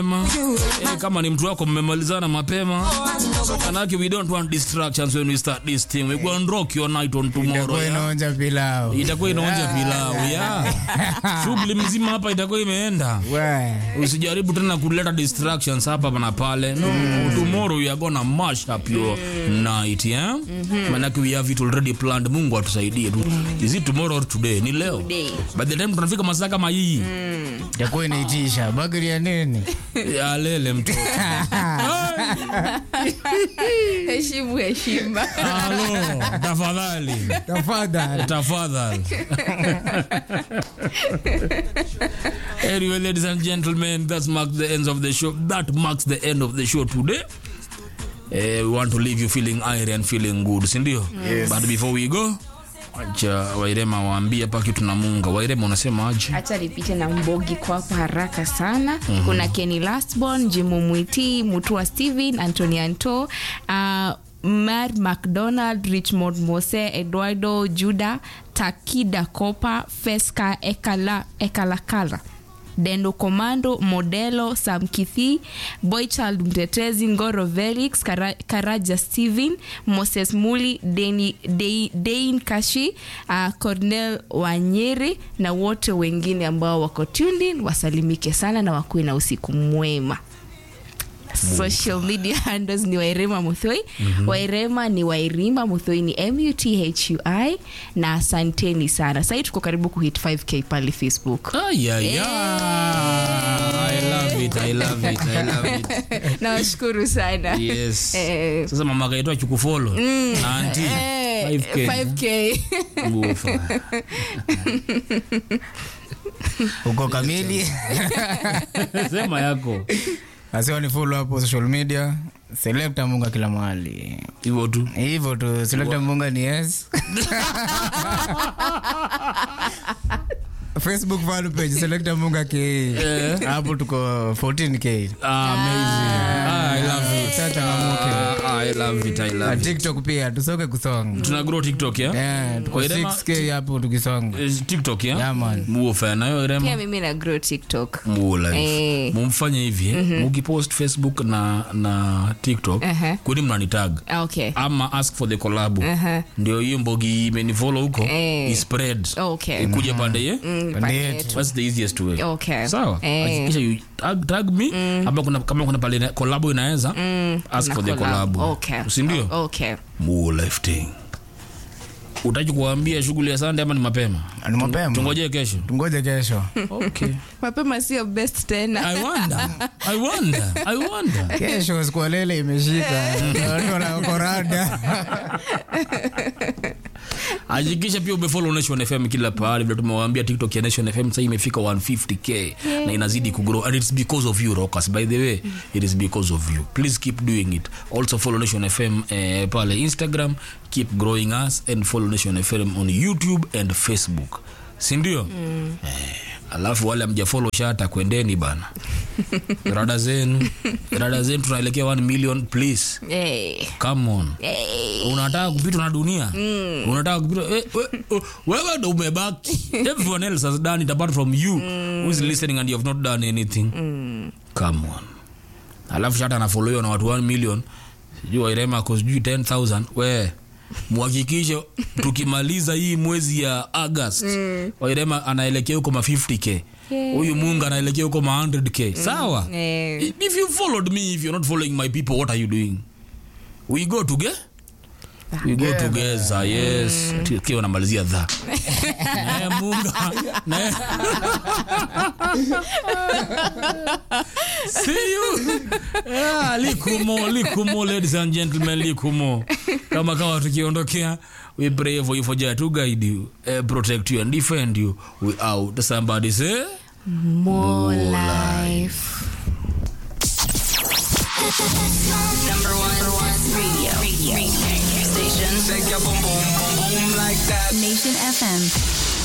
Eh, kama ni mtu wako mmemalizana mapema manake we don't want distractions when we start this thing we go and rock your night on tomorrow Itakuwa yeah? inaonja pilau. itakuwa inaonja pilau ya shughuli mzima hapa itakuwa imeenda We. usijaribu tena kuleta distractions hapa na pale no, tomorrow we are gonna mash up your night yeah? manake we have it already planned mungu atusaidie tu is it tomorrow or today ni leo Today. by the time tunafika masaa kama hii Itakuwa inaitisha bagri ya nini? ya lele mtoto heshimu heshima halo tafadhali Tafadhali. tafadhali anyway ladies and gentlemen that marks the end of the show that marks the end of the show today Eh, we want to leave you feeling airy and feeling good sindio yes. but before we go acha wairema waambie hapa kitu na munga wairema unasema aje hacha nipite na mbogi kwako haraka sana mm-hmm. kuna keni lastborn jimu mwiti mutua steven antony anto uh, mar mcdonald richmond mose eduardo juda takida copa fesca ekala, ekalakala dendo komando modelo samkithi boychild mtetezi ngoro velix Kara, karaja steven moses muli deni, Dei- dein kashi uh, cornel wanyeri na wote wengine ambao wako tuned in wasalimike sana na wakuwe na usiku mwema social media handles ni wairema muthoi mm-hmm. wairema ni wairima muthoi ni muthui na asanteni sana sahii tuko karibu kuhit 5k pale facebook Ay, ay, ay. I love it, I love it, I love it. nawashukuru sana Yes. Eh. sasa mama kaitwa chukufolo na anti Eh, 5K. 5k Ufa. Uko kamili. sema yako Asiwa ni follow hapo social media. Selecta Munga kila mahali. hivyo tu Hivyo tu, Selecta Munga ni yes. Facebook fan page Selecta Munga K. Hapo tuko 14k. Ah, amazing. Ah, I love it. Sasa changamuke. Ah, I love it, I Na love it. TikTok pia tusoke kusonga. tuna grow tiktok ya Yeah, tuko Wairema- 6k hapo tukisonga. Eh, tiktok ya Yeah, man. muofa nayo pia rema mimi na grow tiktok mulife Eh. mumfanye hivi eh, mukipost facebook na na tiktok Aha. kuni mnanitag Ah, okay ama ask for the collab Aha. ndio hiyo mbogi imenifolo huko Eh. ispread Okay. ikuje pande ye Mm, Pande pande yetu. yetu. That's the easiest way. Okay. Sawa. Eh. Hakikisha you tag, tag me ama kuna kama kuna pale collab inaweza ask Na for the collab. collab. Okay. Si ndio? Oh, okay More lifting. Utaki kuambia shughuli ya Sunday ama ni mapema? Ni mapema. Tungojee kesho. Tungoje kesho. Okay. mapema sio best tena I wonder. I wonder. I wonder. Kesho siku ya lele imeshika. Watu wanakorada. Hakikisha pia umefollow Nation FM kila pahali vile tumewaambia TikTok ya Nation FM sasa imefika 150k na inazidi kugrow and it's because of you rockers by the way it is because of you please keep doing it also follow Nation FM eh, pale Instagram keep growing us and follow Nation FM on YouTube and Facebook si ndio mm. eh, alafu wale mjafollow shata kwendeni bana rada zenu rada zenu tunaelekea 1 million please hey. come on Hey. unataka kupitwa na dunia mm. unataka kupitwa eh, we, oh, wewe ndo umebaki everyone else has done it apart from you mm. who is listening and you have not done anything mm. come on alafu shata anafollowiwa na watu 1 million sijui wairema ako sijui 10000 we muhakikishe tukimaliza hii mwezi ya august mm. wairema anaelekea huko ma 50k huyu mungu anaelekea huko ma 100k sawa Eh. if you followed me if you're not following my people what are you doing we go together we go together yes kiwa unamalizia dha naye munga naye see you yeah, likumo likumo ladies and gentlemen likumo kama kawa tukiondokea we pray for you for Jah to guide you uh, protect you and defend you we out somebody say more life Number one, number one radio, radio, radio station. Shake your boom boom boom boom like that. Nation FM.